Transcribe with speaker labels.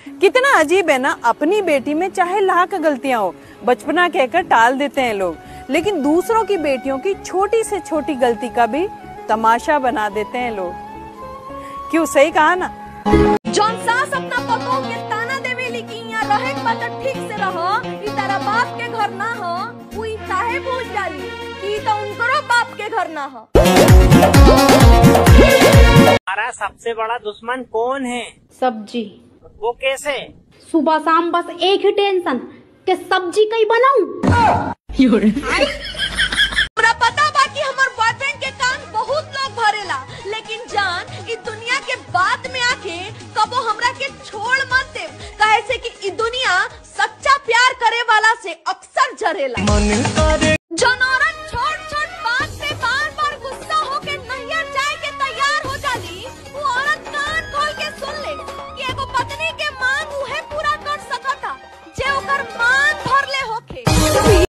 Speaker 1: कितना अजीब है ना अपनी बेटी में चाहे लाख गलतियां हो बचपना कहकर टाल देते हैं लोग लेकिन दूसरों की बेटियों की छोटी से छोटी गलती का भी तमाशा बना देते हैं लोग क्यों सही कहा ना
Speaker 2: जौन सास अपना पतोह के ताना देवेली कि यहाँ रहे के बा त ठीक से रह ई तारा बाप के घर ना हो उ ई काहे भूल जाली कि ई त उनकरो बाप के घर ना हो
Speaker 3: हमारा सबसे बड़ा दुश्मन कौन है
Speaker 4: सब्जी
Speaker 3: वो कैसे
Speaker 4: सुबह शाम बस एक ही टेंशन कि सब्जी कई बनाऊं
Speaker 2: हमरा पता बा कि हमर बॉयफ्रेंड के कान बहुत लोग भरेला लेकिन जान ई दुनिया के बाद में आके कबो हमरा के छोड़ मत दे काहे से कि ई दुनिया सच्चा प्यार करे वाला से अक्सर जरेला
Speaker 5: मन करे